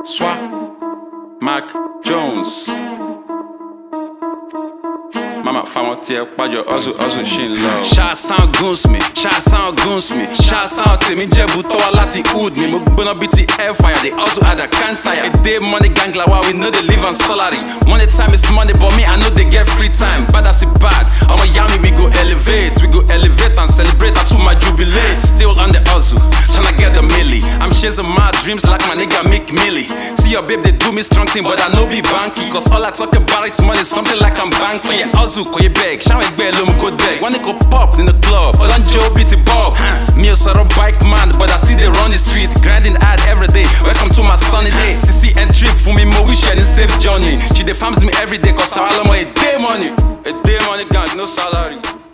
Swap, Mac Jones. Mama fáwọn tiẹ̀ pàjọ ọ̀zù ọ̀zù ṣì ń lọ. Ṣáàsán guns mi, ṣáàsán guns mi, ṣáàsán tèmi jẹ́bu tọ́wọ́ láti hood mi. Mo gbóná bíi ti airfire, dey hustle hard, I can't tire. Èdè money gang la wa, we no dey live on salary. Money time is money, but me I no dey get free time. Bad as e bad, ọmọ ìyá mi we go elevate, we go elevate and celebrate until my jubilate. Still on the hustle, tryna get the milli. I'm chasing my dreams like my nigga Mick Millie. See your babe, they do me strong thing, but I no be banky. Cause all I talk about is money, something like I'm banking. Yeah, hustle, kò yé beg, ṣáwọn ẹgbẹ́ ló mú kó deg. Wọ́n ní kò pop in the club, ọlọ́njẹ́ ó bíi ti bob. Mi ò sọ̀rọ̀ bike man, but I still dey run the street. Grinding hard every day, welcome to my sunny day. Sisi and trip fún mi, mo wish ẹ ní safe journey. She dey farms me every day, cause àwọn ọlọ́mọ èdè money. Èdè money gang, no salary.